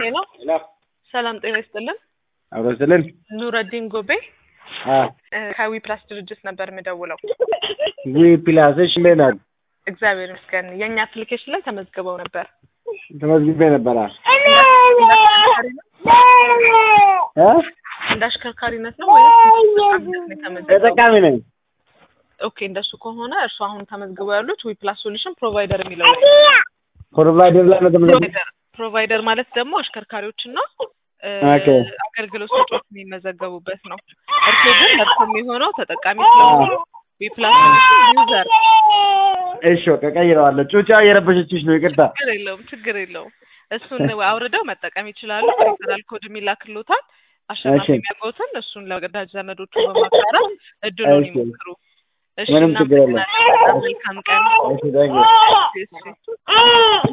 ሄሎ ሄሎ ሰላም ጤና ይስጥልን። አብሮ ስልን ኑረዲን ጎቤ እ ከዊ ፕላስ ድርጅት ነበር የምደውለው። ዊ ፕላስ እሺ፣ እንዴት ናት? እግዚአብሔር ይመስገን። የእኛ አፕሊኬሽን ላይ ተመዝግበው ነበር። ተመዝግቤ ነበራ እ እንደ አሽከርካሪነት ነው ወይስ ተጠቃሚነት ነው የተመዘገበው? ተጠቃሚ ነኝ። ኦኬ እንደሱ ከሆነ እርሱ አሁን ተመዝግበው ያሉት ዊ ፕላስ ሶሉሽን ፕሮቫይደር የሚለው ላይ ፕሮቫይደር ላይ ነው ተመዝግቤ ፕሮቫይደር ፕሮቫይደር ማለት ደግሞ አሽከርካሪዎችና እ ኦኬ። አገልግሎት ሰጪዎች የሚመዘገቡበት ነው። እርሱ ግን ለእርሱ የሚሆነው ተጠቃሚ ስለሆኑ ዊ ፕላስ ሶሉሽን ዩዘር እሺ፣ በቃ ቀይረዋለሁ። ጩጫ እየረበሸችሽ ነው፣ ይቅርታ። ችግር የለውም ችግር የለውም። እሱን አውርደው መጠቀም ይችላሉ። ሪፈራል ኮድ የሚላክሎታል። አሸናፊ እሺ። የሚያውቁትን እሱን ለወዳጅ ዘመዶቹ በማጋራት እድሉን እሺ። ይሞክሩ። እሺ ምንም ችግር የለም። እናመሰግናለን። በጣም መልካም ቀን። እሺ፣ ታንኪዩ። እሺ፣ እሺ።